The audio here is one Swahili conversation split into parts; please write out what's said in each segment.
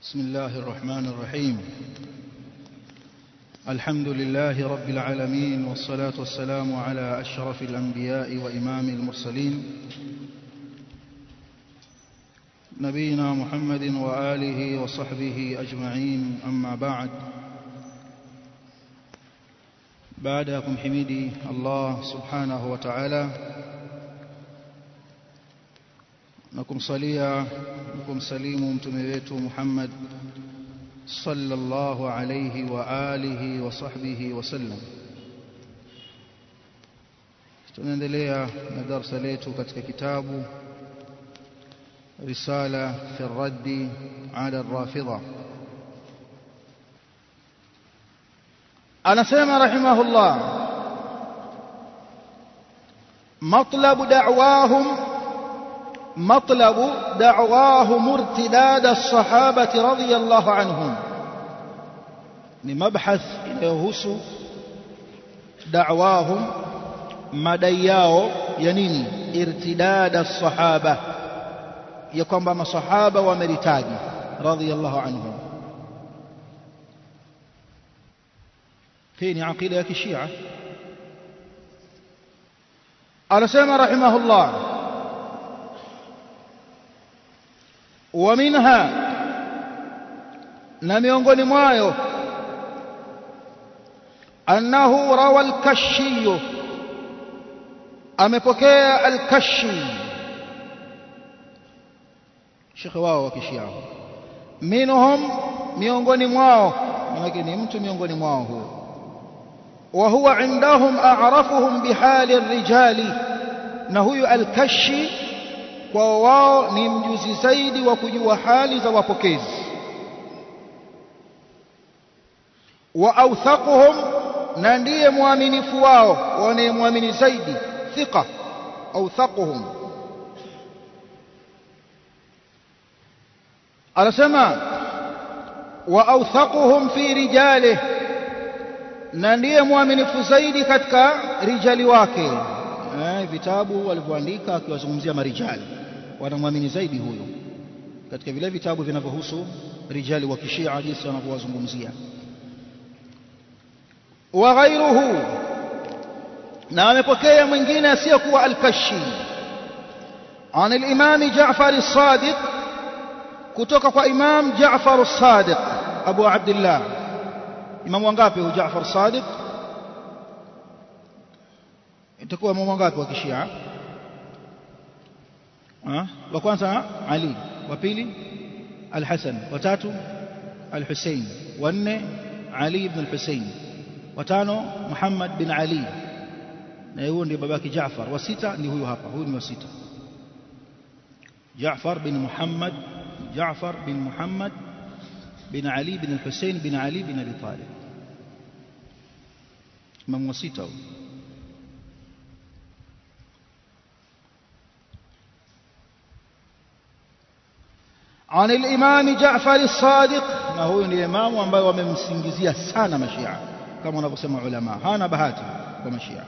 بسم الله الرحمن الرحيم الحمد لله رب العالمين والصلاة والسلام على أشرف الأنبياء وإمام المرسلين نبينا محمد وآله وصحبه أجمعين أما بعد بعدكم حميدي الله سبحانه وتعالى na kumsalia na kumsalimu mtume wetu Muhammad sallallahu alayhi wa alihi wa sahbihi wasallam. Tunaendelea na darsa letu katika kitabu Risala fi raddi ala rafidha. Anasema rahimahullah matlabu da'wahum مطلب دعواهم ارتداد الصحابة رضي الله عنهم لمبحث يهوس دعواهم مدياو ينيني ارتداد الصحابة يكون بما صحابة ومرتاج رضي الله عنهم فين عقيدة الشيعة على سيما رحمه الله ومنها na miongoni mwayo annahu rawa al-kashi amepokea al-kashi shekhe wao wa kishia minhum miongoni mwao manake ni mtu miongoni mwao huyo wa huwa indahum a'rafuhum bihali ar-rijali na huyu al-kashi kwa wao ni mjuzi zaidi wa kujua hali za wapokezi wa authaquhum na ndiye mwaminifu wao wanayemwamini zaidi thiqa authaquhum anasema wa authaquhum fi rijalihi na ndiye mwaminifu zaidi katika rijali wake eh, vitabu walivyoandika akiwazungumzia marijali wanamwamini zaidi huyo katika vile vitabu vinavyohusu rijali wa kishia jinsi wanavyowazungumzia wa ghairuhu na amepokea mwingine asiyekuwa al-Kashi عن الإمام جعفر الصادق كتوك إمام جعفر الصادق أبو عبد الله إمام وانغابي جعفر الصادق itakuwa imamu wangapi wa kishia wa kwanza Ali wa pili Al-Hasan wa tatu Al-Hussein wa nne Ali ibn Al-Hussein wa tano Muhammad bin Ali na huyo ndiye babake Jaafar wa sita ni huyu hapa huyu ni wa sita Jaafar bin Muhammad Jaafar bin Muhammad bin Ali bin Al-Hussein bin Ali bin Abi Talib imam wa sita huyu عن الإمام جعفر الصادق ما هو الإمام ambaye wamemsingizia sana mashia kama wanavyosema ulama hana bahati kwa mashia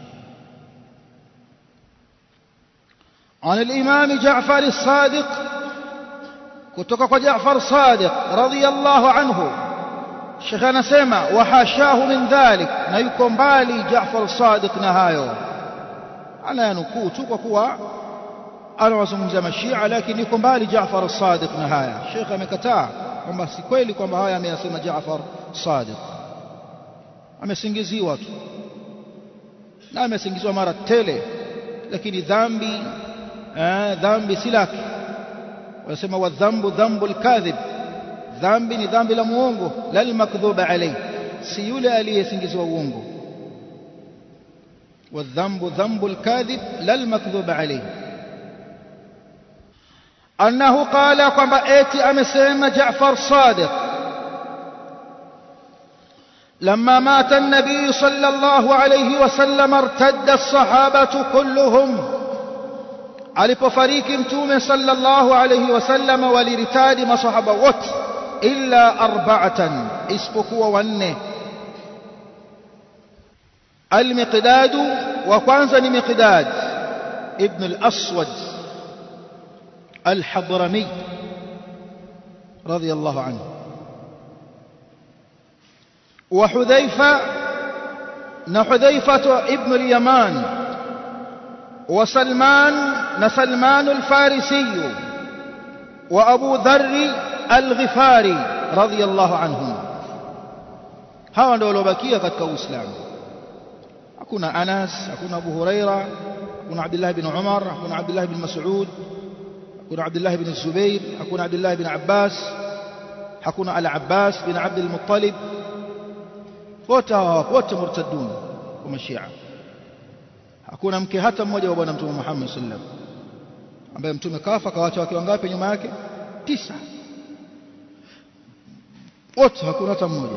عن الإمام جعفر الصادق kutoka kwa Jaafar Sadiq radhiyallahu anhu Sheikh anasema wahashahu min dhalik na yuko mbali Jaafar Sadiq na hayo anayanukuu tu kwa kuwa anawazungumzia mashia lakini yuko mbali Jaafar as-Sadiq na haya Sheikh amekataa kwamba si kweli kwamba haya ameyasema Jaafar Sadiq amesingiziwa tu na amesingiziwa mara tele lakini dhambi eh, dhambi si lake wanasema wadhambu dhambu al-kadhib dhambi ni dhambi la muongo la al-makdhuba alayhi si yule aliyesingiziwa uongo والذنب ذنب الكاذب لا المكذوب عليه أنه قال كما أتي أمسيم جعفر صادق لما مات النبي صلى الله عليه وسلم ارتد الصحابة كلهم alipofariki mtume sallallahu alayhi wasallam waliritadi masahaba wote illa arba'atan isipokuwa wanne al-miqdad wa kwanza ni miqdad ibn al-aswad الحضرمي رضي الله عنه wa Hudhaifa na Hudhaifa ibn al-Yaman wa Salman na Salman al-Farisi wa Abu Dharr al-Ghifari radiyallahu anhum hawa ndio waliobakia katika Uislamu hakuna Anas hakuna Abu Huraira hakuna Abdullah bin Umar hakuna Abdullah bin Mas'ud hakuna Abdullah bin Zubair hakuna Abdullah bin Abbas hakuna Al-Abbas bin Abd al-Muttalib wote wote murtadun kwa mashia hakuna mke hata mmoja wa bwana mtume Muhammad sallam ambaye mtume kafa kawacha wake wangapi nyuma yake tisa wote hakuna hata mmoja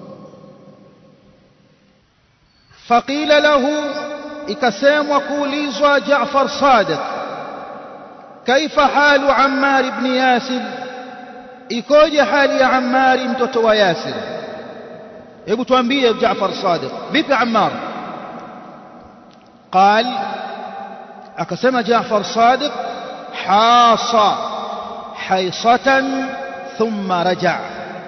faqila lahu ikasemwa kuulizwa Jaafar Sadiq kaifa halu Ammar ibn Yasir ikoje hali ya Ammar mtoto wa Yasir hebu tuambie Jaafar Sadiq vipi Ammar قال akasema Jaafar Sadiq hasa haisatan thumma raja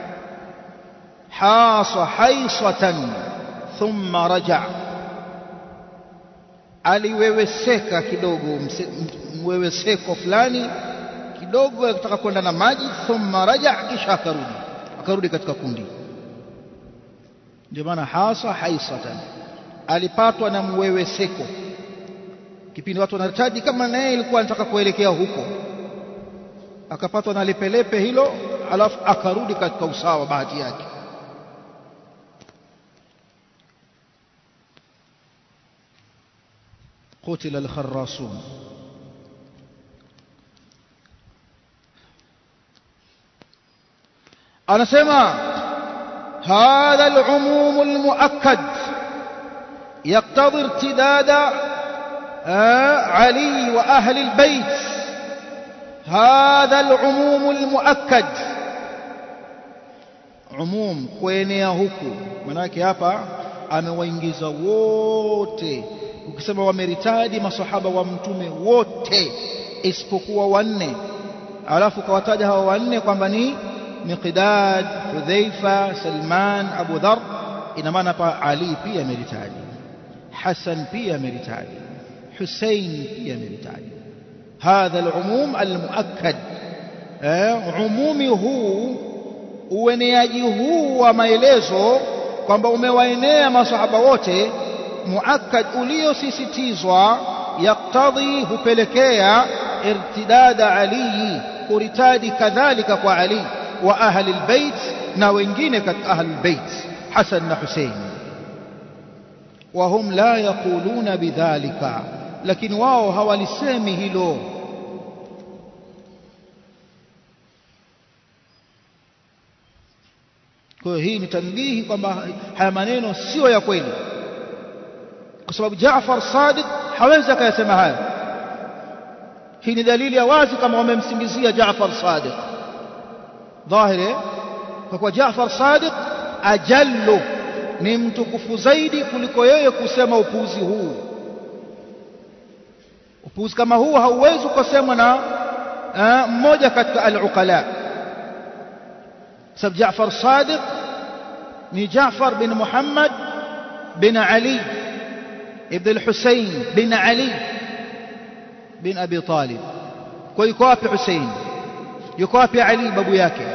hasa haisatan thumma raja aliweweseka kidogo mweweseko fulani kidogo akitaka kwenda na maji thumma raja kisha akarudi akarudi katika kundi ndio maana hasa haisatan alipatwa na mweweseko kipindi watu wanartadi kama naye ilikuwa anataka kuelekea huko akapatwa na lepelepe hilo alafu akarudi katika usawa bahati yake قتل الخراصون أنا سمع هذا العموم المؤكد يقتضي ارتداد علي وأهل البيت هذا العموم المؤكد عموم kuenea huku manake hapa amewaingiza wote ukisema wameritadi masahaba wa mtume wote isipokuwa wanne alafu kawataja hawa wanne kwamba ni Miqdad, Hudhaifa, Salman, Abu Dhar ina maana hapa Ali pia ameritadi Hassan pia ameritadi Hussein pia ameritadi hadha al-umum al-muakkad umumi huu ueneaji huu wa maelezo kwamba umewaenea masahaba wote muakkad uliosisitizwa yaktadhi hupelekea irtidada Ali kuritadi kadhalika kwa Ali wa ahli albayt na wengine katika ahli albayt Hasan na Hussein wahum la yaquluna bidhalika lakini wao hawalisemi hilo kwa hiyo hii ni tanbihi kwamba haya maneno sio ya kweli kwa sababu Jaafar Sadiq hawezi akayasema haya hii ni dalili ya wazi kama wamemsingizia Jaafar Sadiq dhahiri kwa kuwa Jaafar Sadiq ajallu ni mtukufu zaidi kuliko yeye kusema upuuzi huu upuuzi kama huu hauwezi kusemwa na mmoja katika al-uqala sababu Jaafar Sadiq ni Jaafar bin Muhammad bin Ali ابن الحسين بن علي بن أبي طالب ويكوابي حسين يكوابي علي بابو yake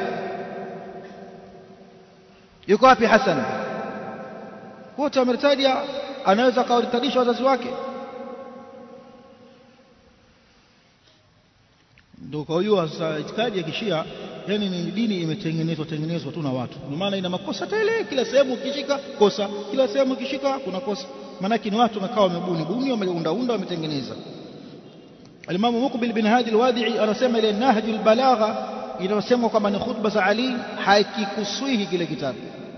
yuko wapi Hassan wote wameritaja anaweza kawaritadisha wazazi wake ndio kwa hiyo sasa itikadi ya kishia yani ni dini imetengenezwa tengenezwa tu na watu kwa maana ina makosa tele kila sehemu ukishika kosa kila sehemu ukishika kuna kosa maanake ni watu wamekaa wamebuni buni wameundaunda wametengeneza Alimamu Muqbil bin Hadi al-Wadi'i anasema ile Nahjul Balagha inayosemwa kwamba ni khutba za Ali hakikuswihi kile kitabu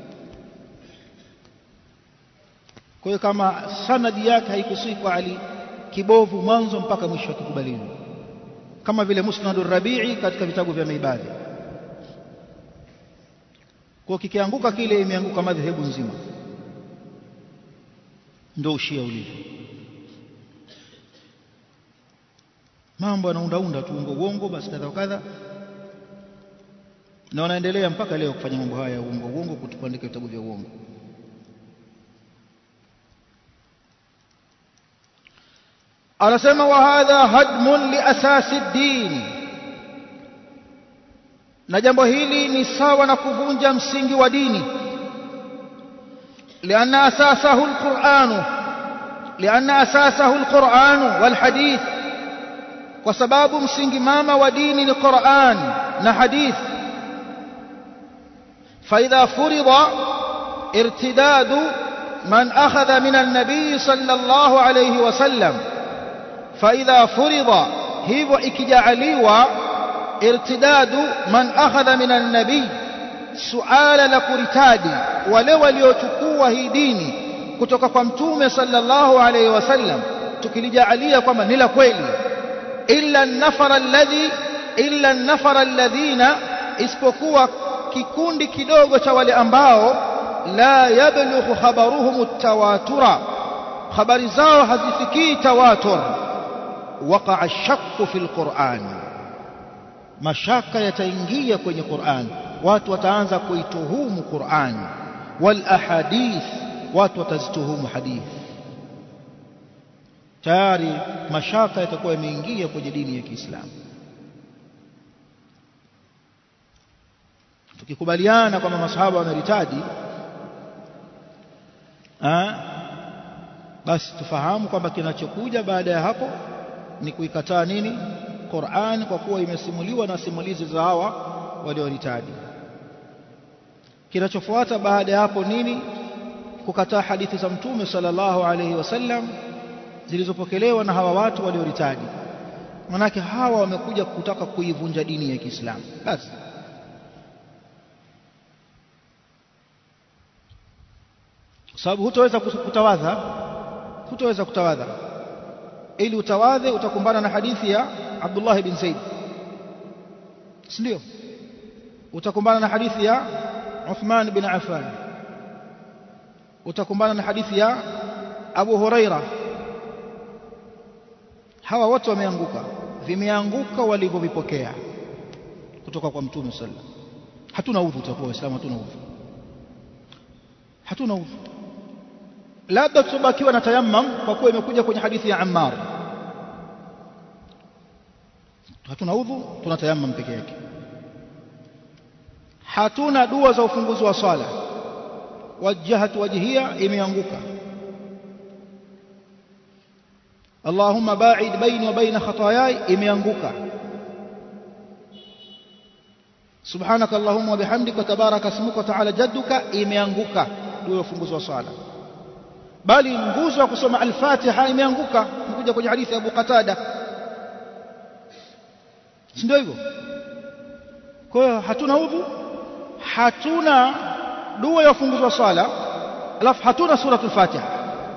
kwa hiyo kama sanadi yake haikuswihi kwa Ali kibovu mwanzo mpaka mwisho akikubaliwa kama vile Musnadur Rabi'i katika vitabu vya Maibadhi kwa kikianguka kile imeanguka madhehebu nzima ndio ushia ulivyo mambo yanaundaunda tu uongo uongo basi kadha kadha na wanaendelea mpaka leo kufanya mambo haya ya uongo uongo kuandika vitabu vya uongo anasema wa hadha hadmun li asasi ddin na jambo hili ni sawa na kuvunja msingi wa dini lianna asasahu alquranu lianna asasahu alquranu walhadith kwa sababu msingi mama wa dini ni Qur'an na hadith فإذا فرض ارتداد من أخذ من النبي صلى الله عليه وسلم فإذا فرض هيو إكجعليوا ارتداد من أخذ من النبي سؤال لكرتادي ولو ليتكوا هي ديني kutoka kwa mtume sallallahu alayhi wasallam tukilijalia kwamba ni la kweli illa an-nafara alladhi illa an-nafara alladhina isipokuwa kikundi kidogo cha wale ambao la yablughu khabaruhum at-tawatura habari zao hazifikii tawatur waqa'a ash-shakku fil Qur'an mashaka yataingia kwenye Qur'an watu wataanza kuituhumu Qur'an wal ahadith watu watazituhumu hadith tayari mashaka yatakuwa yameingia kwenye dini ya Kiislamu tukikubaliana kwamba masahaba wameritadi basi tufahamu kwamba kinachokuja baada ya hapo ni kuikataa nini Qur'an kwa kuwa imesimuliwa na simulizi za hawa walioritadi kinachofuata baada ya hapo nini kukataa hadithi za mtume sallallahu alayhi wasallam zilizopokelewa na hawa watu walioritadi manake hawa wamekuja kutaka kuivunja dini ya Kiislamu basi sababu hutoweza kutawadha hutoweza kutawadha ili utawadhe utakumbana na hadithi ya Abdullah bin Zaid si ndio utakumbana na hadithi ya Uthman bin Affan utakumbana na hadithi ya Abu Huraira hawa wote wameanguka vimeanguka walivyovipokea kutoka kwa mtume sallallahu alaihi wasallam hatuna udhu tutakuwa waislamu hatuna udhu hatuna udhu labda tutabakiwa na tayammum kwa kuwa imekuja kwenye hadithi ya Ammar hatuna udhu tuna tayammum peke yake hatuna dua za ufunguzi wa swala wajjahatu wajhiya imeanguka Allahumma ba'id baini wa baina khataayai imeanguka subhanaka allahumma wa bihamdika tabaraka ismuka wa ta'ala jadduka imeanguka dua ya ufunguzi wa swala bali nguzo ya kusoma al-Fatiha imeanguka kuja kwenye hadithi ya Abu Qatada si ndio hivyo kwa hiyo hatuna udhu hatuna dua ya ufunguzi wa swala alafu hatuna suratul Fatiha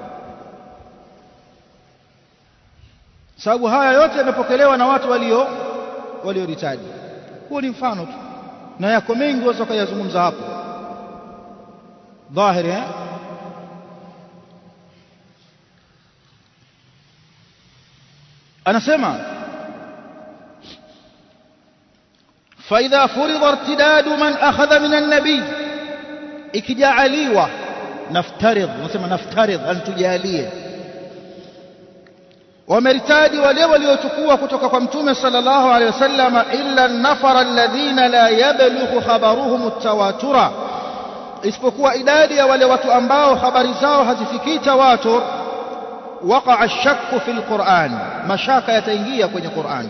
sababu haya yote yamepokelewa na watu walio walioritaji huo ni mfano tu na yako mengi waweza kuyazungumza hapo dhahiri eh anasema فإذا فرض ارتداد من أخذ من النبي ikijaliwa naftaridh nasema naftaridh antujalie wameritadi wale waliochukua kutoka kwa mtume sallallahu alaihi wasallam illa nafara alladhina la yablughu khabaruhum tawatura isipokuwa idadi ya wale watu ambao habari zao hazifikii tawatur waqa'a ash-shakku fil Qur'an mashaka yataingia kwenye Qur'an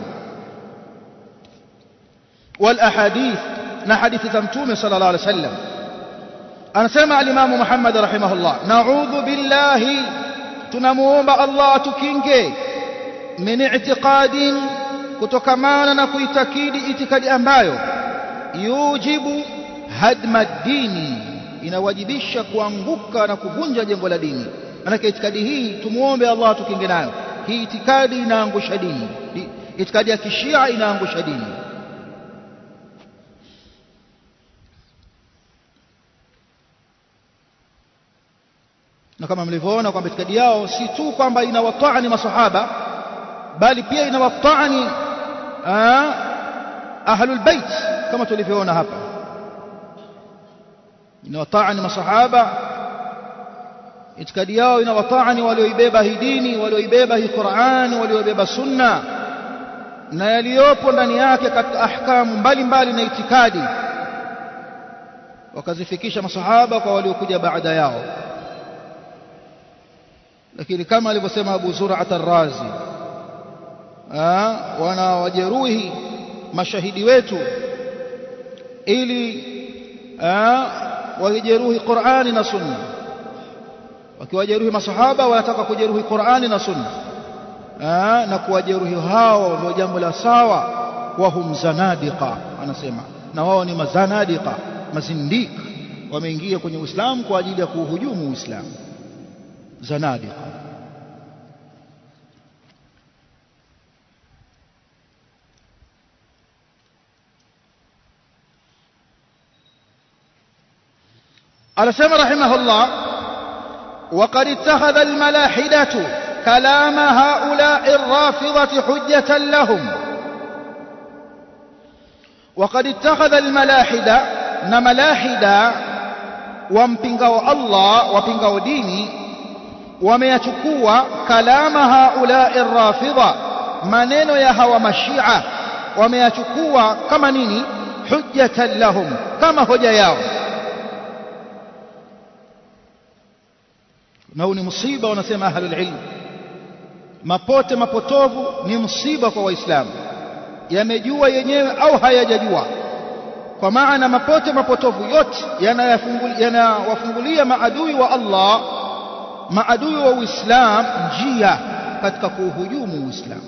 wal ahadith na hadithi za mtume sallallahu alaihi wasallam anasema alimamu Muhammad rahimahullah na'udhu billahi tunamuomba Allah tukinge min i'tiqadin kutokamana na kuitakidi itikadi ambayo yujibu hadma dini inawajibisha kuanguka na kuvunja jengo la dini manake itikadi hii tumuombe Allah tukinge nayo hii itikadi inaangusha dini itikadi ya kishia inaangusha dini na kama mlivyoona kwamba itikadi yao si tu kwamba inawataani masahaba bali pia inawataani ahlul bait kama tulivyoona hapa inawataani masahaba itikadi yao inawataani walioibeba hii dini walioibeba hii Qur'an walioibeba sunna na yaliyopo ndani yake katika ahkamu mbalimbali na itikadi wakazifikisha masahaba kwa waliokuja baada yao lakini kama alivyosema Abu Zur'at ar-Razi wanawajeruhi mashahidi wetu ili wajeruhi Qur'ani na Sunna wakiwajeruhi masahaba wanataka kujeruhi Qur'ani na Sunna na kuwajeruhi hao ndio jambo la sawa wahum zanadiqa anasema na wao ni mazanadiqa mazindik wameingia kwenye Uislamu kwa ajili ya kuuhujumu Uislamu zanadiqa anasema rahimahullah وقد اتخذ الملاحدة كلام هؤلاء الرافضة حجة لهم وقد اتخذ الملاحدة نملاحدة ومبنغوا الله ومبنغوا ديني وميتكوا كلام هؤلاء الرافضة maneno ya hawa mashia wameyachukua kama nini hujjatan lahum kama hoja yao na huu ni msiba wanasema ahlul ilm mapote mapotovu ni msiba kwa waislamu yamejua yenyewe au hayajajua kwa maana mapote mapotovu yote yanawafungulia maadui wa Allah maadui wa Uislamu njia katika kuuhujumu Uislamu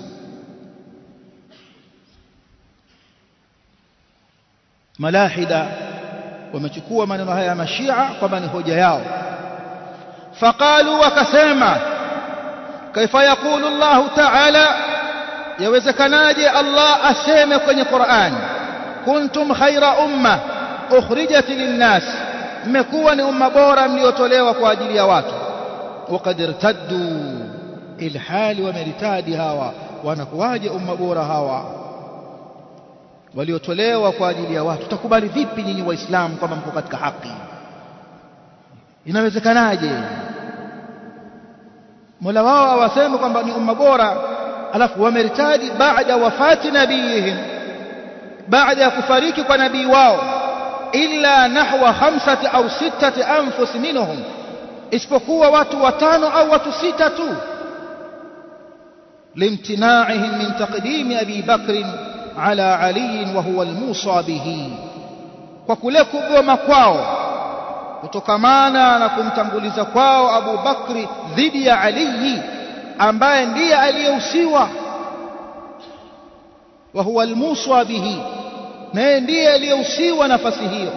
malahida wamechukua maneno haya ya mashia kwamba ni hoja yao فقالوا وكسما كيف يقول الله تعالى يوزكناجي الله أسيم كوني قرآن كنتم خير أمة أخرجت للناس mmekuwa umma bora mliotolewa kwa ajili ya watu waqad irtaddu ilhali wameritadi hawa wanakuwaje umma bora hawa waliotolewa kwa ajili ya watu takubali vipi nyinyi waislamu kwamba mko katika haki inawezekanaje Mola wao awaseme kwamba ni umma bora alafu wameritadi baada wafati nabiyihim baada ya kufariki kwa nabii wao illa nahwa khamsati au sittati anfus minhum isipokuwa watu watano au watu sita tu limtinaihim min taqdimi abi bakr ala ali wa huwa almusa bihi kwa kule kugoma kwao kutokamana na kumtanguliza kwao Abu Bakri dhidi ya Ali ambaye ndiye aliyehusiwa wa huwa almuswa bihi naye ndiye aliyehusiwa nafasi hiyo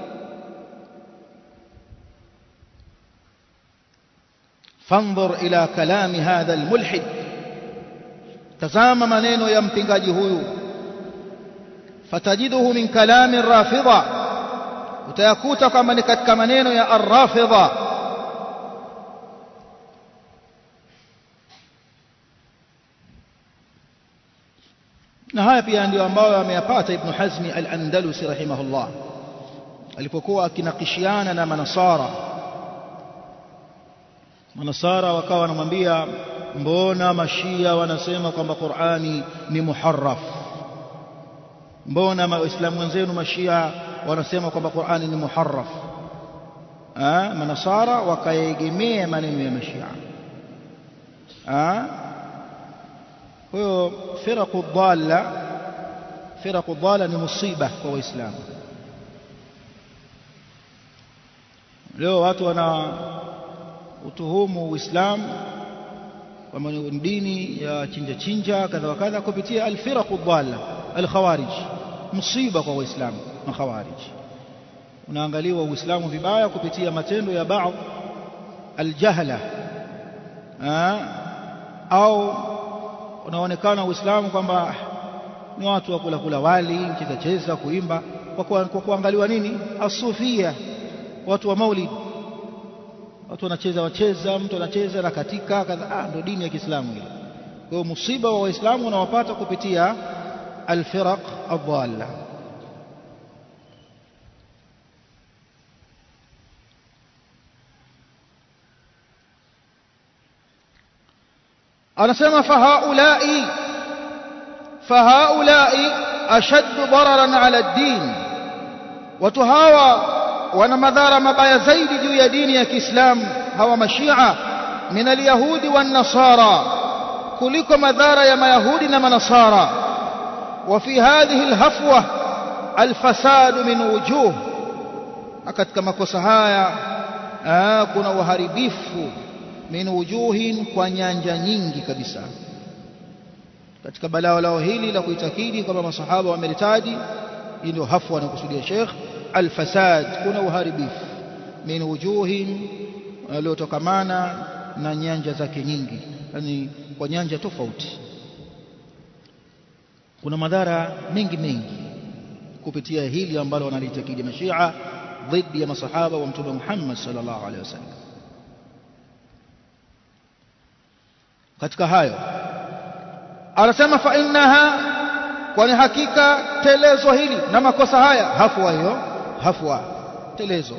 فانظر إلى كلام هذا الملحد تزام maneno ya mpingaji huyu fatajiduhu min kalami الرافضة utayakuta kwamba ni katika maneno ya arrafidha na haya pia ndio ambayo ameyapata ibn hazmi al-andalusi rahimahullah alipokuwa akinakishiana na manasara manasara wakawa wanamwambia mbona mashia wanasema kwamba qurani ni muharraf mbona waislamu wenzenu mashia wanasema kwamba Qur'ani ni muharraf ah manasara wakaegemea maneno ya mashia ah huyo firaqu dhalla firaqu dhalla ni musiba kwa waislamu leo watu wana utuhumu uislamu kwamba ni dini ya chinja chinja kadha wa kadha kupitia alfiraqu dhalla alkhawarij musiba kwa waislamu makhawarij unaangaliwa uislamu vibaya kupitia matendo ya baadhi aljahla au unaonekana uislamu kwamba ni watu wa kula kula wali cheza cheza kuimba kwa kuangaliwa nini asufia watu wa maulid watu wanacheza wacheza mtu anacheza na katika kadha ah ndio dini ya Kiislamu hiyo kwa hiyo musiba wa waislamu unawapata kupitia alfiraq adalla anasema fahaulai fahaulai ashaddu dararan ala ad-din watu hawa wana madhara mabaya zaidi juu ya dini ya Kiislamu hawa mashia min alyahudi wan nasara kuliko madhara ya mayahudi na manasara wa fi hadhihi alhafwa alfasad min wujuh katika makosa haya kuna uharibifu min wujuhin kwa nyanja nyingi kabisa katika balaa lao hili la kuitakidi kwamba masahaba wameritadi hii ndio hafwa anakusudia Sheikh alfasad kuna uharibifu min wujuhin uliotokamana na nyanja zake nyingi yani kwa nyanja tofauti kuna madhara mengi mengi kupitia hili ambalo wanalitakidi mashia dhidi ya masahaba wa mtume Muhammad sallallahu alaihi wasallam katika hayo anasema fa innaha kwani hakika telezo hili na makosa haya hafwa hiyo hafwa telezo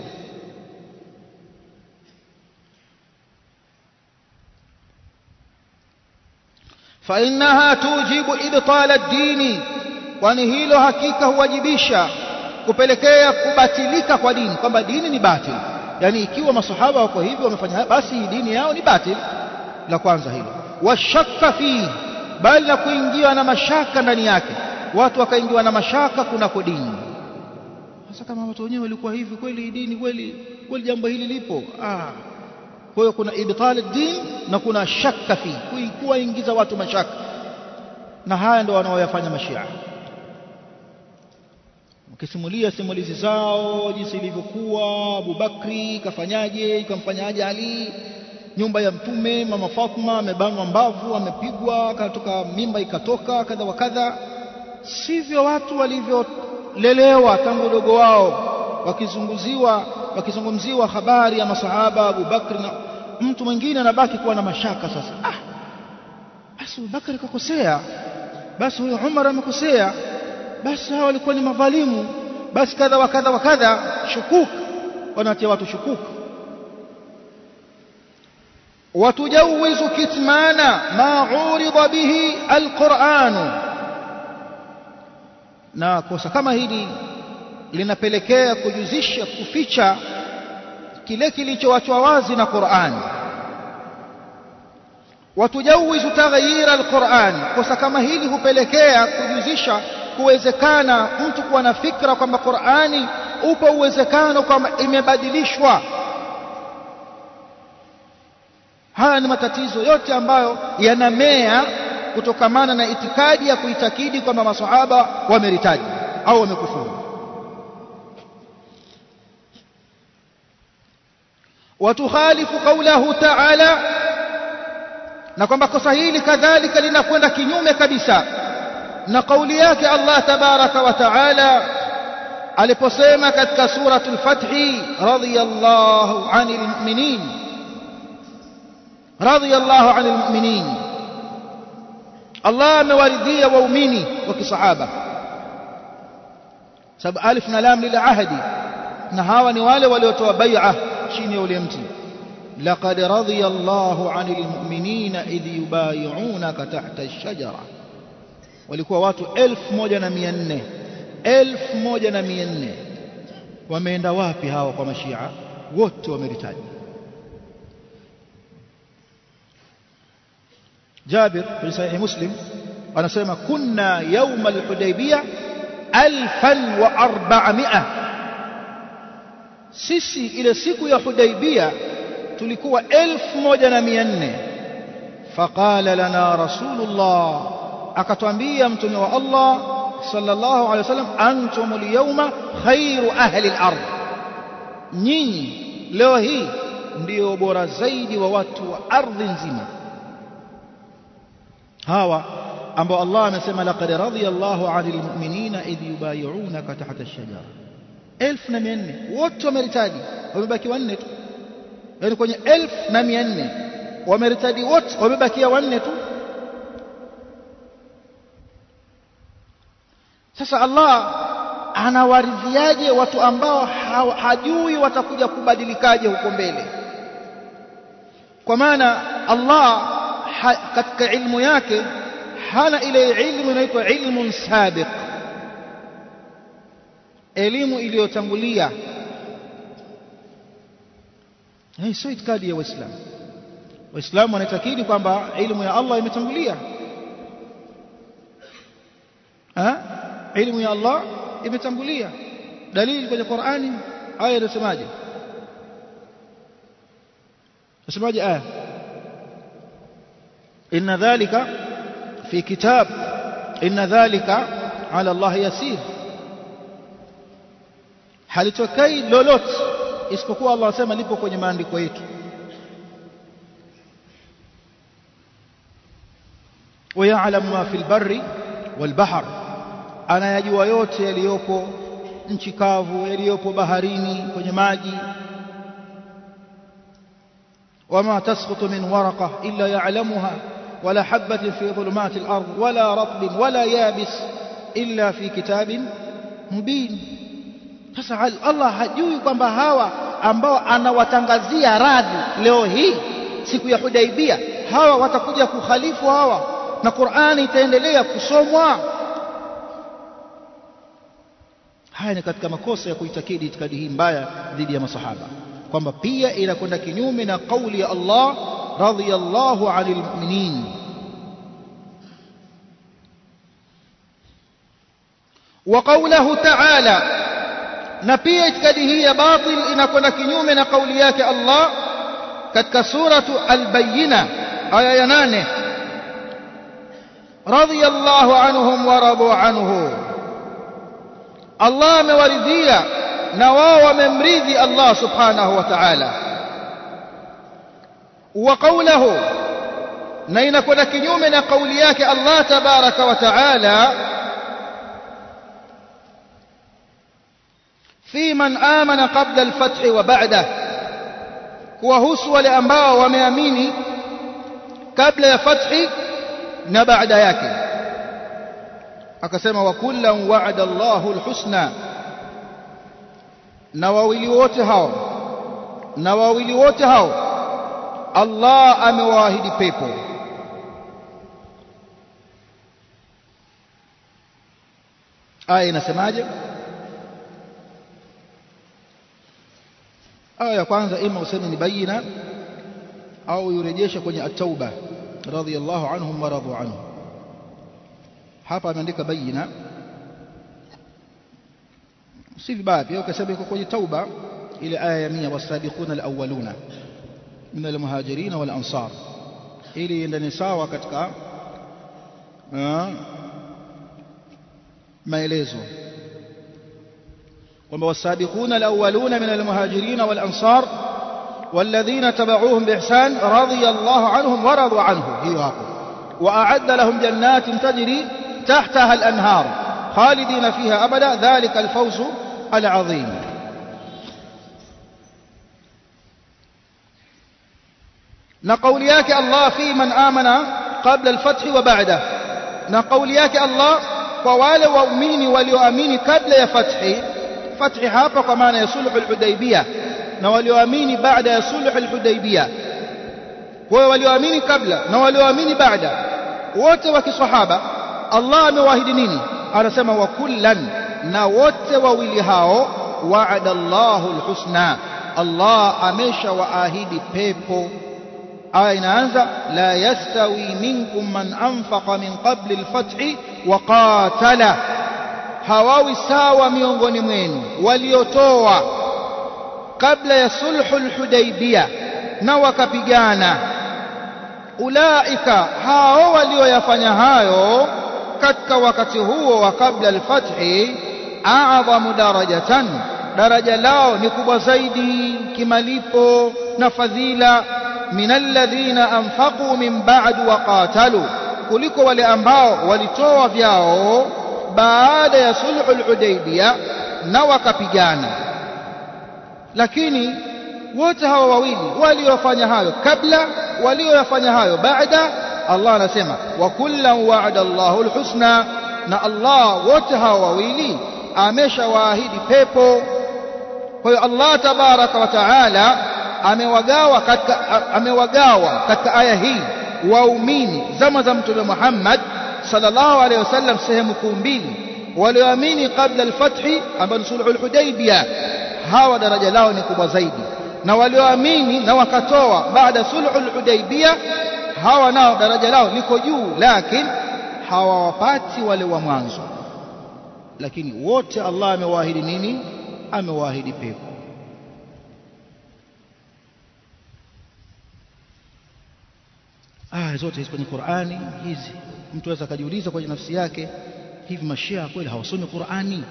fa innaha tujibu ibtal ad-dini kwani hilo hakika huwajibisha kupelekea kubatilika kwa dini kwamba dini ni batil yani ikiwa masahaba wako hivyo wamefanya basi dini yao ni batil la kwanza hilo washakka fihi bali na kuingiwa na mashaka ndani yake watu wakaingiwa na mashaka kunako dini sasa kama watu wenyewe walikuwa hivi kweli dini kweli kweli jambo hili lipo ah kwa hiyo kuna ibtal din na kuna shakka fi kuingiza watu mashaka na haya ndio wanaoyafanya mashia ukisimulia simulizi zao jinsi ilivyokuwa Abubakri kafanyaje ikamfanyaje Ali nyumba ya mtume mama Fatma amebanwa mbavu amepigwa katoka mimba ikatoka kadha wa kadha sivyo watu walivyolelewa tangu udogo wao wakizunguziwa wakizungumziwa habari ya masahaba Abu Bakr na mtu mwingine anabaki kuwa na mashaka sasa ah basi Abu Bakr kakosea basi huyo Umar amekosea basi hao walikuwa ni madhalimu basi kadha wa kadha wa kadha shukuk wanatia watu shukuk وتجوز كتمان ما عورض به القرآن na kosa kama hili linapelekea kujuzisha kuficha kile kilichoachwa wazi na Qur'an watujawizu taghyir al-Qur'an kosa kama hili hupelekea kujuzisha kuwezekana mtu kuwa na fikra kwamba Qur'ani upo uwezekano kwamba imebadilishwa haya ni matatizo yote ambayo yanamea kutokamana na itikadi ya kuitakidi kwamba masahaba wameritaji au wamekufuru watukhalifu qawlahu ta'ala na kwamba kosa hili kadhalika linakwenda kinyume kabisa na kauli yake Allah tabaraka wa taala aliposema katika suratul fathi radiyallahu 'anil mu'minin radiyallahu 'anil mu'minin Allah amewaridhia waumini wa kisahaba sababu alif na lam lil ahdi na hawa ni wale waliotoa bai'a chini ya ule mti laqad radiya Allahu 'anil mu'minina idh yubay'unaka tahta ash-shajara walikuwa watu 1400 1400 wameenda wapi hawa kwa mashia wote wameritaji Jabir fi sahih Muslim anasema kunna yawm al-Hudaybiyah 1400 sisi ile siku ya Hudaybiyah tulikuwa 1400 faqala lana rasulullah akatwambia mtume wa Allah sallallahu alaihi wasallam antum al-yawma khairu ahli al-ard nyinyi leo hii ndio bora zaidi wa watu wa ardhi nzima hawa ambao Allah amesema laqad radiyallahu 'anil mu'minina idh yubay'unaka tahta ash-shajara 1400 wote wameritaji wamebaki wanne tu yani kwenye 1400 wameritaji wote wamebakia wanne tu sasa Allah anawaridhiaje watu ambao hajui watakuja kubadilikaje huko mbele kwa maana Allah ha, katika ilmu yake hana ile ilmu inaitwa ilmun sabiq elimu iliyotangulia hii sio itikadi ya waislamu waislamu wanaitakidi kwamba ilmu ya Allah imetangulia ilmu ya Allah imetangulia dalili kwenye Qur'ani aya inasemaje nasemaje aya inna dhalika fi kitab inna dhalika ala Allah yasir halitokei lolote isipokuwa Allah asema lipo kwenye maandiko yetu ويعلم ما في البر والبحر anayajua yote yaliyopo nchi kavu yaliyopo baharini kwenye maji وما تسقط من ورقة إلا يعلمها ولا حبة في ظلمات الأرض ولا رطب ولا يابس إلا في كتاب مبين sasa Allah hajui kwamba hawa ambao anawatangazia radhi leo hii siku ya Hudaibia hawa watakuja kukhalifu hawa na Qur'ani itaendelea kusomwa haya ni katika makosa ya kuitakidi itikadi hii mbaya dhidi ya masahaba kwamba pia inakwenda kinyume na kauli ya Allah radhiyallahu 'anil mu'minin wa qawluhu ta'ala na pia itikadi hii ya batil inakwenda kinyume na kauli yake Allah katika suratu al-bayyina aya ya 8 radhiyallahu anhum wa radu anhu Allah amewaridhia na wao wamemridhi Allah subhanahu wa ta'ala wa qawluhu na inakwenda kinyume na kauli yake Allah tabaraka wa ta'ala في من آمن قبل الفتح وبعده kuwahusu wale ambao wameamini kabla ya fathi na baada yake akasema wa kullan wa'ada Allahu alhusna na wawili wote hao na wawili wote hao Allah amewaahidi pepo aya inasemaje aya ya kwanza ima useme ni bayina au yurejesha kwenye at-tauba radhiyallahu anhum wa radu anhu hapa ameandika bayina si vibaya pia ukasema iko kwenye tauba ile aya ya 100 wasabiquna alawwaluna min almuhajirin wal ansar ili iendane sawa katika maelezo kwamba wasabiquna alawwaluna min almuhajirin wal ansar والذين تبعوهم بإحسان رضي الله عنهم ورضوا عنه هي وأعد لهم جنات تجري تحتها الأنهار خالدين فيها أبدا ذلك الفوز العظيم نقول ياك الله في من آمن قبل الفتح وبعده نقول ياك الله ووالي وأميني وليؤمني قبل فتح فتح هابا كمان يصلح الحديبية na walioamini baada ya sulh al-Hudaybiyah wao walioamini kabla na walioamini baada wote wa kisahaba Allah amewaahidi nini anasema wa kullan na wote wawili hao wa'ada Allahu al-husna Allah ameshawaahidi pepo aya inaanza la yastawi minkum man anfaqa min qabli al-fath wa qatala hawawi sawa miongoni mwenu waliotoa kabla ya sulhul hudaybiyah na wakapigana ulaika hao walioyafanya hayo katika wakati huo wa kabla alfathi a'dhamu darajatan daraja lao ni kubwa zaidi kimalipo na fadhila min alladhina anfaqu min ba'd wa qatalu kuliko wale ambao walitoa vyao baada ya sulhul hudaybiyah na wakapigana lakini wote hawa wawili waliofanya hayo kabla waliofanya hayo baada Allah anasema wa kullan wa'ada Allahu alhusna na Allah wote hawa wawili ameshawaahidi pepo kwa hiyo Allah tabaraka wa taala amewagawa katika amewagawa katika aya hii waumini zama za mtume Muhammad sallallahu alaihi wasallam sehemu kuu mbili walioamini kabla al-fathi ambao ni sulhul hudaybiyah hawa daraja lao ni kubwa zaidi na walioamini na wakatoa baada sulhul hudaybiyah hawa nao daraja lao liko juu lakini hawawapati wale wa mwanzo lakini wote Allah amewaahidi nini amewaahidi pepo aya zote hizi kwenye Qur'ani hizi mtu aweza akajiuliza kwenye nafsi yake hivi mashia kweli hawasomi Qur'ani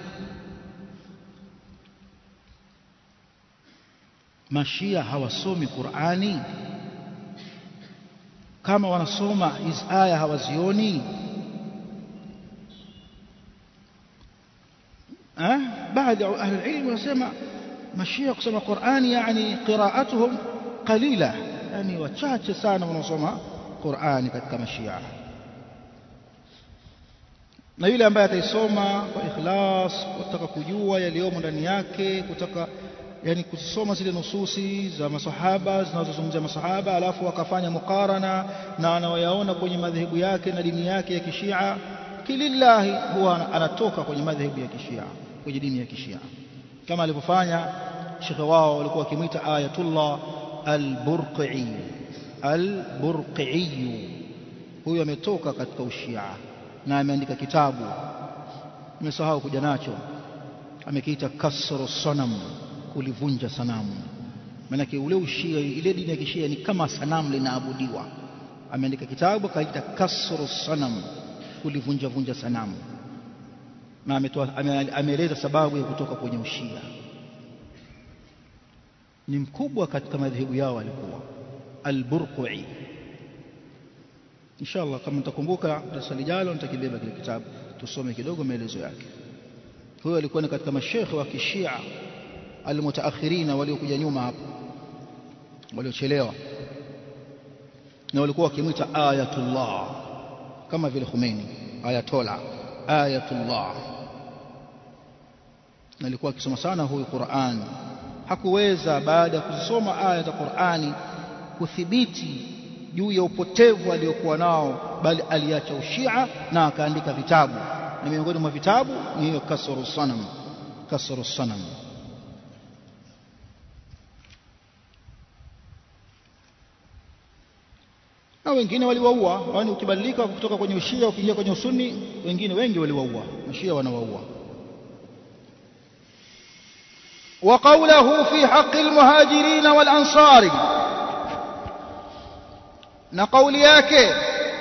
mashia hawasomi Qur'ani kama wanasoma hizi aya hawazioni eh baadhi ya ahli ilmu wanasema mashia kusoma Qur'ani yani qira'atuhum qalila yani wachache sana wanaosoma Qur'ani katika mashia na yule ambaye ataisoma kwa ikhlas kutaka kujua yaliyomo ndani yake kutaka yani kusoma zile nususi za masahaba zinazozungumzia masahaba alafu akafanya mukarana na anayoyaona kwenye madhehebu yake na dini yake ya kishia kilillahi huwa anatoka kwenye madhehebu ya kishia kwenye dini ya kishia kama alivyofanya shekhe wao walikuwa wakimwita ayatullah al-burqi al-burqi huyo ametoka katika ushia na ameandika kitabu nimesahau kuja nacho amekiita kasru sanam kulivunja sanamu maanake ule ushia ile dini ya kishia ni kama sanamu linaabudiwa ameandika kitabu akaita kasru sanam kulivunja vunja sanamu na ametoa ameeleza sababu ya kutoka kwenye ushia ni mkubwa katika madhehebu yao alikuwa al-burqi inshallah kama nitakumbuka darasa lijalo nitakibeba kile kitabu tusome kidogo maelezo yake huyo alikuwa ni katika mashekhe wa kishia almutaakhirina waliokuja nyuma hapo waliochelewa na walikuwa wakimwita ayatullah kama vile Khomeini ayatola ayatullah na alikuwa akisoma sana huyu Qur'an hakuweza baada ya kuzisoma aya za Qur'ani kuthibiti juu ya upotevu aliokuwa nao bali aliacha ushia na akaandika vitabu na miongoni mwa vitabu ni hiyo kasru sanam kasru sanam na wengine waliwaua yaani ukibadilika kutoka kwenye ushia ukiingia kwenye usuni wengine wengi waliwaua mashia wanawaua وقوله في حق المهاجرين والأنصار نقول yake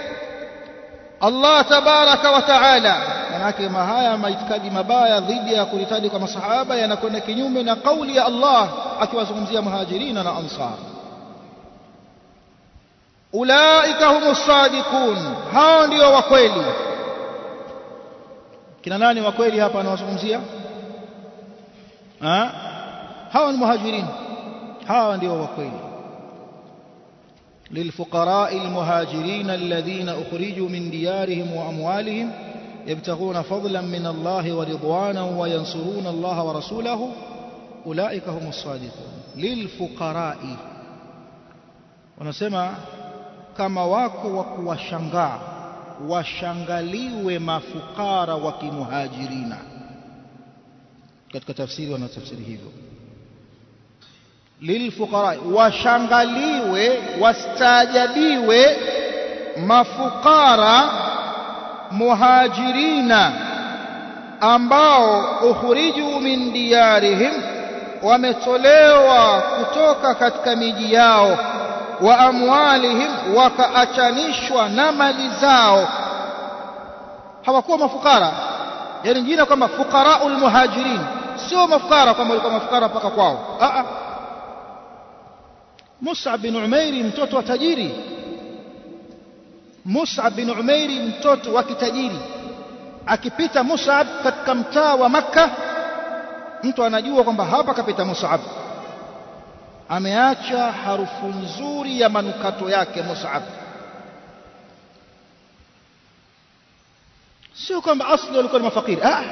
Allah tabaraka wa taala manake mahaya maitikadi mabaya dhidi ya kulitaji kwa masahaba yanakwenda kinyume na kauli ya Allah akiwazungumzia muhajirina na ansar ulaika humus sadiqun hao ndio wa kweli kina nani wa kweli hapa anawazungumzia hawa ni muhajirin hawa ndio wa kweli للفقراء المهاجرين الذين أخرجوا من ديارهم وأموالهم يبتغون فضلا من الله ورضوانا وينصرون الله ورسوله أولئك هم الصادقون للفقراء ونسمع kama wako wa kuwashangaa washangaliwe mafukara wa kimuhajirina katika tafsiri wanatafsiri hivyo lilfuqara washangaliwe wastaajabiwe mafukara muhajirina ambao ukhriju min diyarihim wametolewa kutoka katika miji yao wa amwalihim wakaachanishwa na mali zao hawakuwa mafukara yani jina kwamba fuqaraul muhajirin sio mafukara kwamba walikuwa mafukara mpaka kwao a a Mus'ab bin Umairi mtoto wa tajiri Mus'ab bin Umairi mtoto wa kitajiri akipita Mus'ab katika mtaa wa Makka mtu anajua kwamba hapa kapita Mus'ab ameacha harufu nzuri ya manukato yake Mus'ab sio kwamba asli walikuwa ni mafakiri ah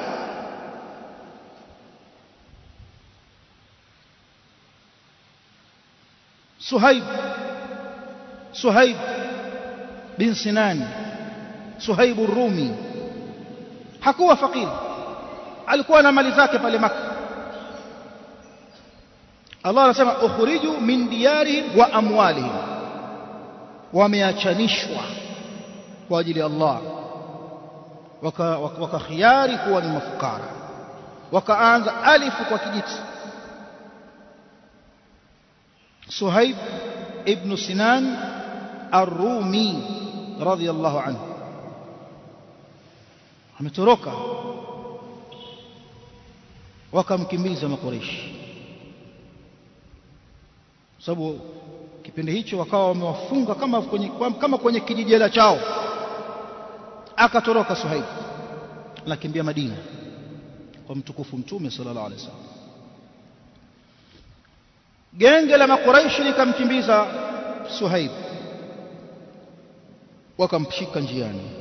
Suhaib Suhaib bin Sinan Suhaibu Rumi hakuwa fakiri alikuwa na mali zake pale Makka Allah anasema ukhriju min diyarihim wa amwalihim wameachanishwa kwa ajili ya Allah wakakhiari waka kuwa ni mafukara wakaanza alifu kwa kijiti Suhaib ibn Sinan Ar-Rumi radiyallahu anhu ametoroka wakamkimbiza makoreshi sababu kipindi hicho wakawa wamewafunga kama kwenye, kama kwenye kijijela chao akatoroka Suhaib anakimbia Madina kwa mtukufu mtume sallallahu alaihi wasallam genge la makuraishi likamkimbiza Suhaib wakamshika njiani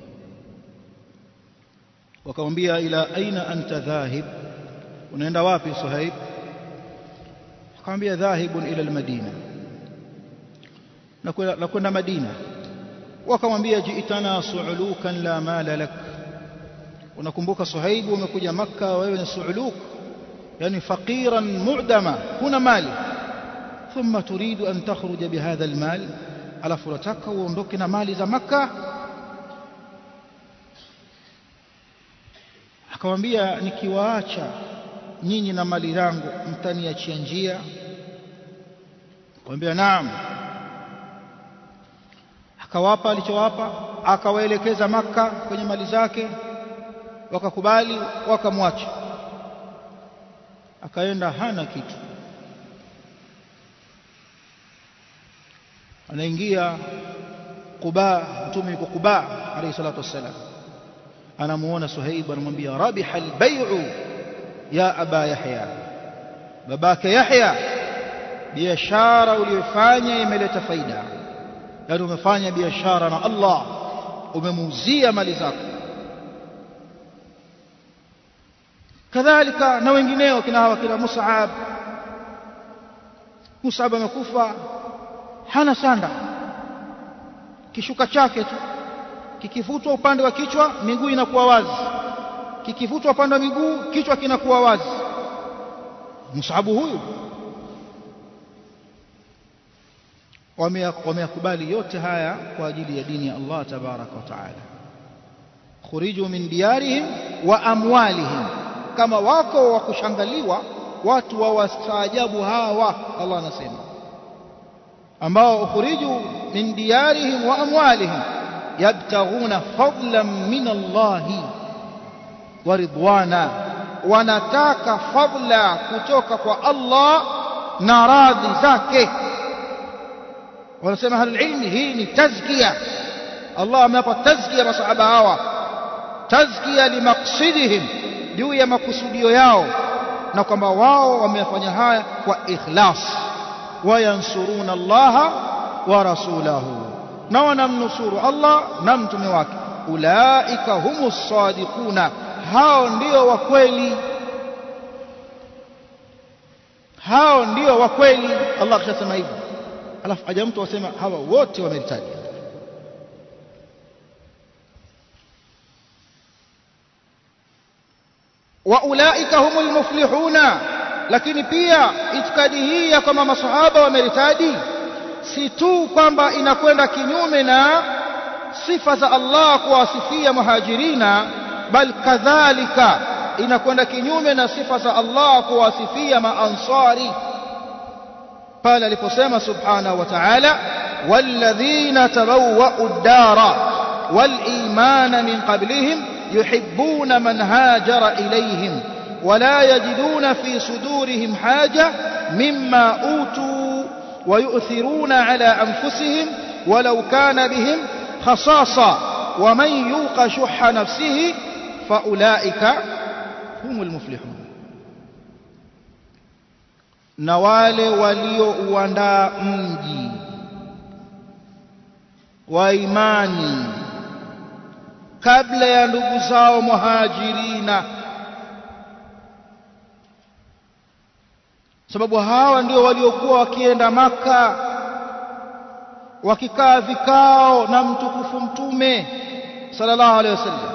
wakamwambia ila aina anta dhahib unaenda wapi Suhaib akamwambia dhahibun ila almadina na kwenda Madina wakamwambia jiitana suulukan la mala lak unakumbuka Suhaibu umekuja Makka wewe ni suuluk yani faqiran mu'dama huna mali thumma turidu an takhruja bihadha almal alafu unataka uondoke na mali za Makka akamwambia nikiwaacha nyinyi na mali zangu mtaniachia njia akamwambia naam akawapa alichowapa akawaelekeza maka kwenye mali zake wakakubali wakamwacha akaenda hana kitu anaingia Quba mtume yuko Quba alayhi salatu wassalam anamuona Suhaib anamwambia rabiha albay'u ya aba Yahya babake Yahya biashara uliyofanya imeleta faida yani umefanya biashara na Allah umemuuzia mali zako kadhalika na wengineo kina hawa kina Mus'ab Mus'ab amekufa hana sanda kishuka chake tu kikivutwa upande wa kichwa miguu inakuwa wazi kikivutwa upande wa miguu kichwa kinakuwa wazi Mus'ab huyu wameyakubali yote haya kwa ajili ya dini ya Allah tabaraka wa taala khuriju min diyarihim wa amwalihim kama wako wa kushangaliwa watu wa wastaajabu hawa Allah anasema ambao ukhriju min diyarihim wa amwalihim yabtaghuna fadlan min Allah wa ridwana wanataka fadla kutoka kwa Allah na radhi zake wanasema ahlul ilmi hii ni tazkia Allah amewapa tazkia masahaba hawa tazkia limaqsidihim juu ya makusudio yao na kwamba wao wamefanya haya kwa ikhlas wayansuruna Allah wa rasulahu na wanamnusuru Allah na mtume wake ulaika humus sadiquna hao ndio wa kweli hao ndio wa kweli Allah akishasema hivyo alafu aja mtu wasema hawa wote wameritaji wa ulaika humul muflihuna lakini pia itikadi hii ya kwamba masahaba wameritadi si tu kwamba inakwenda kinyume na sifa za Allah kuwasifia muhajirina bal kadhalika inakwenda kinyume na sifa za Allah kuwasifia maansari pale aliposema subhanahu wa ta'ala walladhina tabawwa'u ad-dara wal-imana min qablihim yuhibbuna man hajara ilayhim ولا يجدون في صدورهم حاجة مما أوتوا ويؤثرون على أنفسهم ولو كان بهم خصاصة ومن يوق شح نفسه فأولئك هم المفلحون na wale waliouandaa mji wa imani kabla ya ndugu zao muhajirina sababu hawa ndio waliokuwa wakienda maka wakikaa vikao na mtukufu mtume sallallahu alaihi wasallam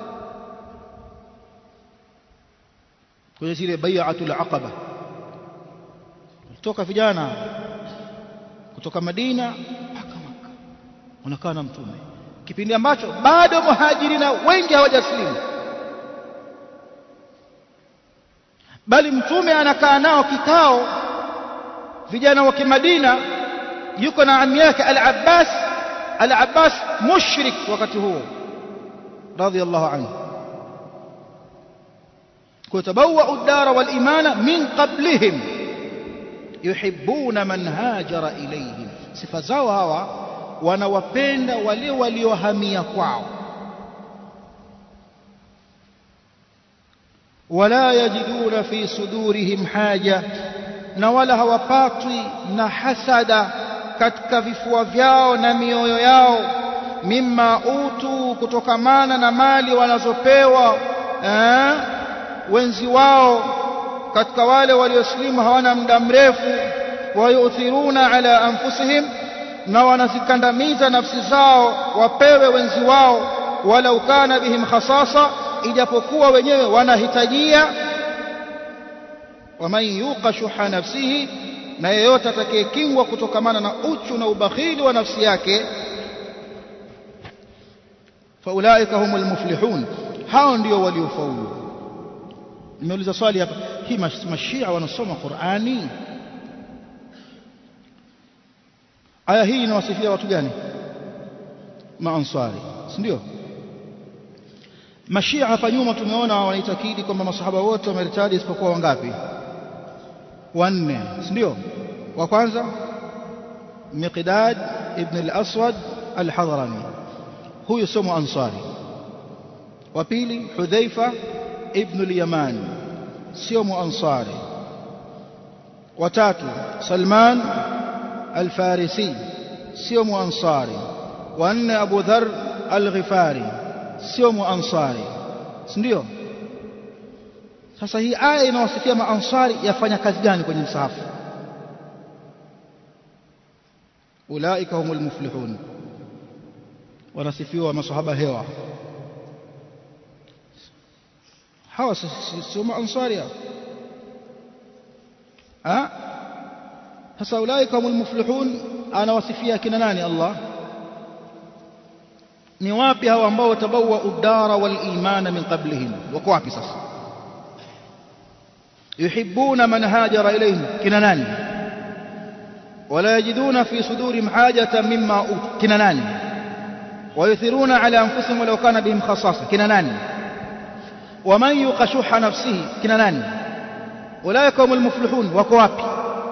kwenye zile bai'atul aqaba kutoka vijana kutoka Madina mpaka Maka wanakaa na mtume kipindi ambacho bado muhajirina wengi hawajaslimu bali mtume anakaa nao kikao vijana wa kimadina yuko na ami yake al-Abbas al-Abbas mushrik wakati huo radiyallahu anhu kutabawwa ad-dar wal imana min qablihim yuhibbuna man hajara ilayhim sifa zao hawa wanawapenda wale waliohamia kwao wala yajiduna fi sudurihim haja na wala hawapatwi na hasada katika vifua vyao na mioyo yao mimma utu kutokamana na mali wanazopewa eh, wenzi wao katika wale walioslimu hawana muda mrefu wayuthiruna ala anfusihim na wanazikandamiza nafsi zao wapewe wenzi wao walau kana bihim khasasa ijapokuwa wenyewe wanahitajia waman yuqa shuha nafsihi na yeyote atakayekingwa kutokamana na uchu na ubakhili wa nafsi yake faulaika humul muflihun hao ndio waliofaulu nimeuliza swali hapa hii mashia wanasoma Qur'ani aya hii inawasifia watu gani maansari si ndio mashia hapa nyuma tumeona wanaitakidi kwamba masahaba wote wameritadi isipokuwa wangapi wanne si ndio wa kwanza miqdad ibn al-aswad al-hadrami huyu sio muansari wa pili hudhaifa ibn al-yaman sio muansari wa tatu salman al-farisi sio muansari wa nne abu dhar al-ghifari sio muansari si ndio sasa hii aya inawasifia maansari yafanya kazi gani kwenye msahafu ulaika humul muflihun wanasifiwa masahaba hewa hawa sio maansari ha sasa ulaika humul muflihun anawasifia kina nani Allah ni wapi hawa ambao watabawa udara wal imana min qablihim wako wapi sasa yuhibbuna man hajara ilayhim kina nani wala yajiduna fi sudurihim hajatan mimma ut kina nani ويثيرون على أنفسهم ولو كان بهم خصاصة كنا ناني ومن يوق شح نفسه كنا ناني أولئك هم المفلحون وكوابي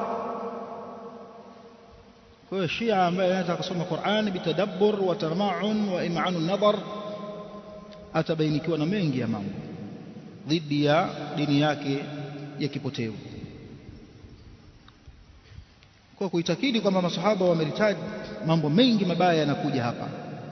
kwa hiyo Shia ambaye anaweza kusoma Qur'an bitadabbur wa tarma'un wa im'anu nadhar atabainikiwa na mengi ya mambo dhidi ya dini yake ya kipotevu kwa kuitakidi kwamba masahaba wameritaji mambo mengi mabaya yanakuja hapa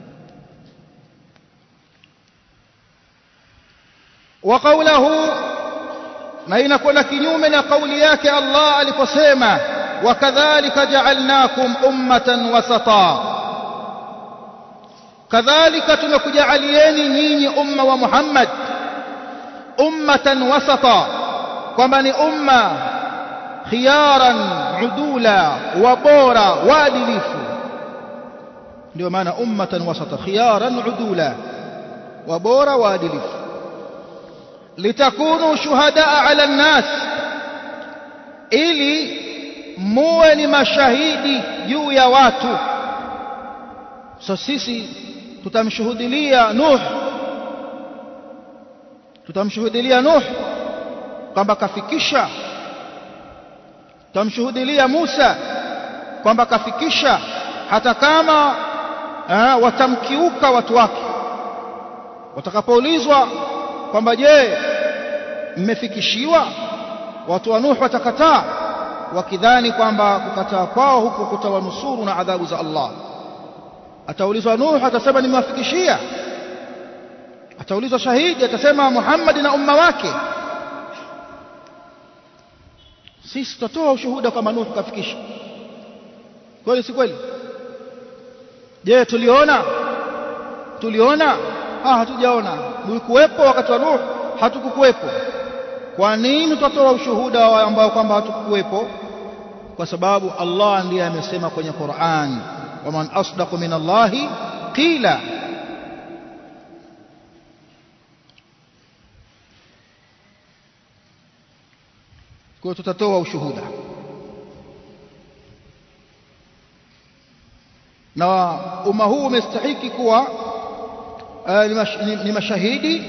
wa qawluhu na inakwenda kinyume na kauli yake Allah aliposema وكذلك جعلناكم أمة وسطا كذلك تنكجعليني نيني أمة ومحمد أمة وسطا كمان أمة خيارا عدولا وبورا وادلف ndio maana ummatan wasata khiyaran udula wa bora waadilifu litakunu shuhadaa ala nnas ili muwe ni mashahidi juu ya watu so sisi tutamshuhudilia Nuh tutamshuhudilia Nuh kwamba kafikisha tutamshuhudilia Musa kwamba kafikisha hata kama eh, watamkiuka watu wake watakapoulizwa kwamba je mmefikishiwa watu wa Nuh watakataa wakidhani kwamba kukataa kwao huko kutawanusuru na adhabu za Allah ataulizwa Nuh atasema nimewafikishia ataulizwa shahidi atasema Muhammad na umma wake sisi tutatoa ushuhuda kama Nuh kafikisha kweli si kweli je tuliona tuliona ah hatujaona mlikuwepo wakati wa Nuh hatukukuwepo kwa nini tutatoa ushuhuda ambao kwamba hatukukuwepo kwa sababu Allah ndiye amesema kwenye Qur'an waman asdaqu min Allahi qila kwa tutatoa ushuhuda na umma huu umestahiki kuwa uh, ni, mash, ni, ni mashahidi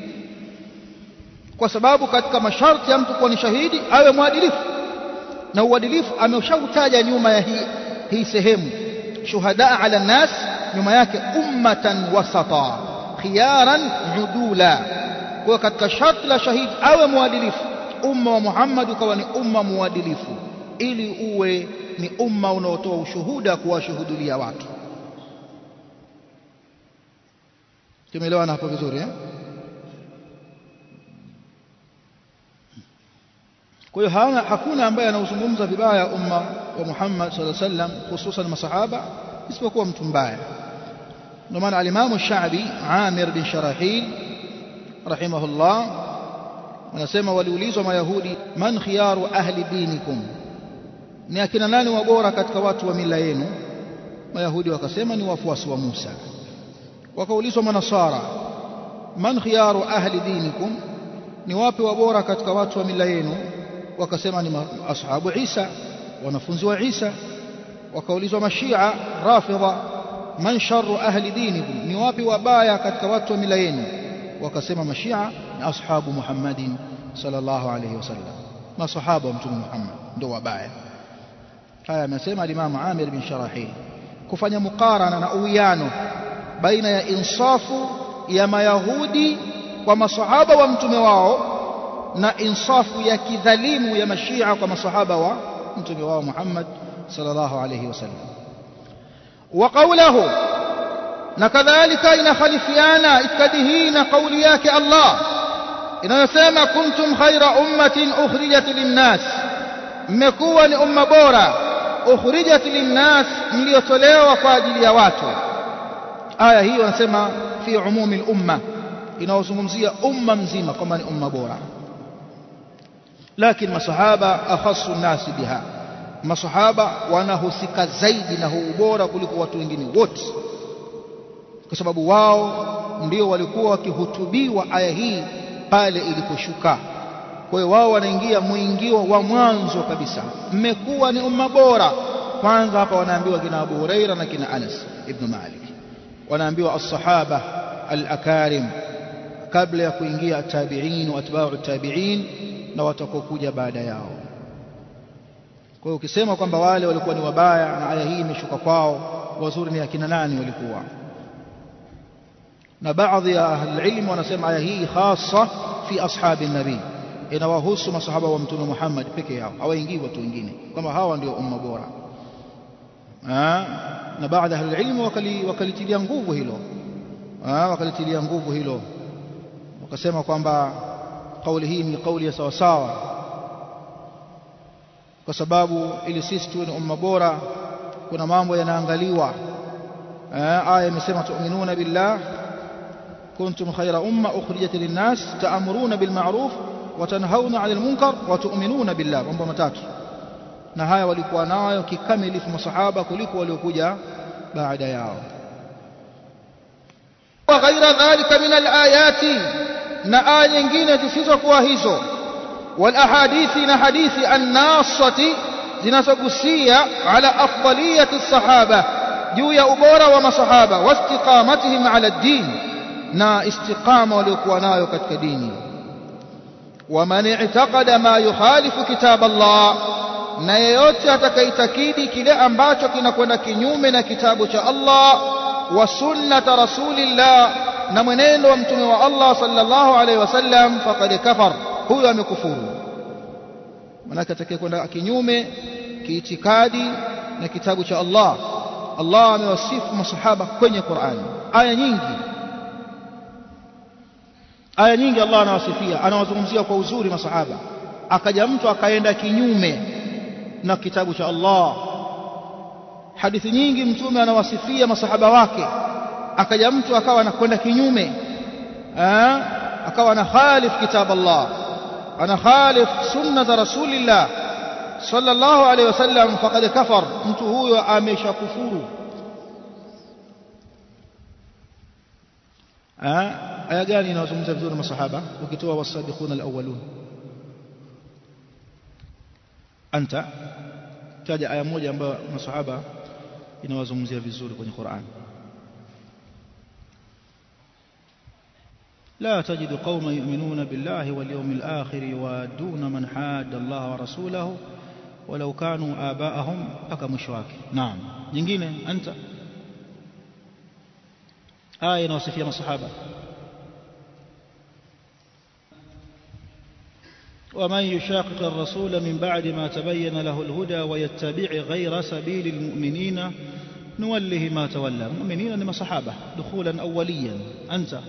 kwa sababu katika masharti ya mtu kuwa ni shahidi awe mwadilifu na uadilifu ameshautaja nyuma ya hii, hii sehemu shuhada ala nas nyuma yake ummatan wasata khiyaran udula kwa katika sharti la shahidi awe mwadilifu umma wa Muhammad ukawa ni umma muadilifu ili uwe ni umma unaotoa ushuhuda kuwashuhudia watu tumeelewana hapo vizuri eh? kwa hiyo hana hakuna ambaye anauzungumza vibaya umma wa Muhammad sallallahu alaihi wasallam hususan masahaba isipokuwa mtu mbaya ndio maana alimamu Shaabi Amir bin Sharahil rahimahullah wanasema waliulizwa mayahudi man khiyaru ahli dinikum ni akina nani wabora katika watu wa mila yenu mayahudi wakasema ni wafuasi wa Musa wakaulizwa manasara man khiyaru ahli dinikum ni wapi wabora katika watu wa mila yenu wakasema ni ashabu Isa wanafunzi wa Isa wakaulizwa mashia rafidha man sharru ahli dinikum ni wapi wabaya katika watu wa mila yenu wakasema mashia ni ashabu Muhammadin sallallahu alayhi wasallam masahaba wa mtume Muhammad ndio wabaya haya amesema Imam Amir bin Sharahil kufanya mukarana na uwiano baina ya insafu ya mayahudi kwa masahaba wa mtume wao na insafu ya kidhalimu ya mashia kwa masahaba wa mtume wao Muhammad sallallahu alayhi wasallam wa qawluhu na kadhalika inakhalifiana itikadi hii na kauli yake Allah inayosema kuntum khaira ummatin ukhrijat linnas mmekuwa ni umma bora ukhrijat linnas mliotolewa kwa ajili ya watu aya hii wanasema fi umumi al-umma inaozungumzia umma mzima kwamba ni umma bora lakini masahaba akhassu nasi biha masahaba wanahusika zaidi na huu ubora kuliko watu wengine wote kwa sababu wao ndio walikuwa wakihutubiwa aya hii pale iliposhuka kwa hiyo wao wanaingia muingio wa mwanzo kabisa mmekuwa ni umma bora kwanza hapa wanaambiwa kina Abu Huraira na kina Anas ibn Malik wanaambiwa as-sahaba al-akarim kabla ya kuingia tabi'in wa atba'u tabi'in na watakokuja baada yao kwa hiyo ukisema kwamba wale walikuwa ni wabaya na aya hii imeshuka kwao wazuri ni akina nani walikuwa na baadhi ya ahli wanasema aya hii hasa fi ashabi nabii inawahusu masahaba wa mtume Muhammad peke yao hawaingii watu wengine kama hawa ndio umma bora na baadhi ya ahli wakali wakalitilia nguvu hilo wakalitilia nguvu hilo wakasema kwamba kauli hii ni kauli ya sawa sawa kwa sababu ili sisi tuwe ni umma bora kuna mambo yanaangaliwa aya imesema tu'minuna billah kuntum khayra umma ukhrijat linnas ta'muruna bil ma'ruf wa tanhauna 'anil munkar wa tu'minuna billah mambo matatu na haya walikuwa nayo kikamilifu masahaba kuliko waliokuja baada yao wa ghaira dhalika min al-ayati na aya nyingine zisizokuwa hizo wal ahadithi na hadithi an-nasati zinazogusia ala afdaliyati sahaba juu ya ubora wa masahaba wastiqamatihim ala ad-din na istiqama waliokuwa nayo katika dini waman i'taqada ma yukhalifu kitab Allah na yeyote atakaitakidi kile ambacho kinakwenda kinyume na kitabu cha Allah wa sunnata rasulillah na mwenendo wa mtume wa Allah sallallahu alaihi wasallam faqad kafar huyo amekufuru manake atakayekwenda kinyume kiitikadi na kitabu cha Allah Allah amewasifu masahaba kwenye Qur'an aya nyingi aya nyingi Allah anawasifia anawazungumzia kwa uzuri masahaba akaja mtu akaenda kinyume na kitabu cha Allah hadithi nyingi mtume anawasifia masahaba wake akaja mtu akawa anakwenda kinyume akawa ana khalif kitab Allah ana khalif sunnata rasulillah sallallahu alayhi wasallam faqad kafar mtu huyo ameshakufuru aya gani inawazungumza vizuri masahaba ukitoa wasabiquna alawwalun anta taja aya moja ambayo masahaba inawazungumzia vizuri kwenye Qur'an لا تجد قوما يؤمنون بالله واليوم الآخر يوادون من حاد الله ورسوله ولو كانوا آباءهم أكا مشواك نعم جنجين أنت آية نوصفية من الصحابة ومن يشاقق الرسول من بعد ما تبين له الهدى ويتبع غير سبيل المؤمنين نوله ما تولى المؤمنين لما صحابة دخولا أوليا أنت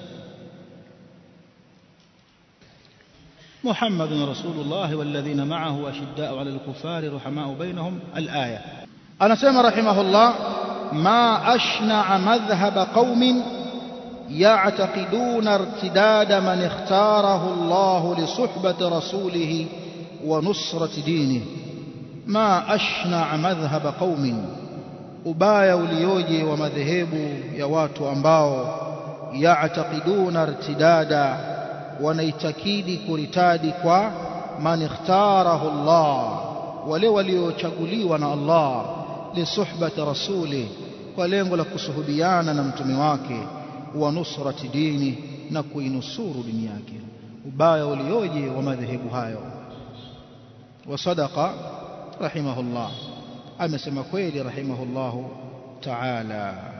محمد رسول الله والذين معه أشداء على الكفار رحماء بينهم الآية أنا سمى رحمه الله ما أشنع مذهب قوم يعتقدون ارتداد من اختاره الله لصحبة رسوله ونصرة دينه ما أشنع مذهب قوم ubaya ulioje wa madhehebu ya watu ambao yaatakiduna irtidada wanaitakidi kuritadi kwa man ikhtarahu Allah wale waliochaguliwa na Allah lisuhbati rasuli kwa lengo la kusuhubiana na mtume wake wa nusrati dini na kuinusuru dini yake ubaya ulioje wa madhehebu hayo wa sadaqa rahimahullah amesema kweli rahimahullahu ta'ala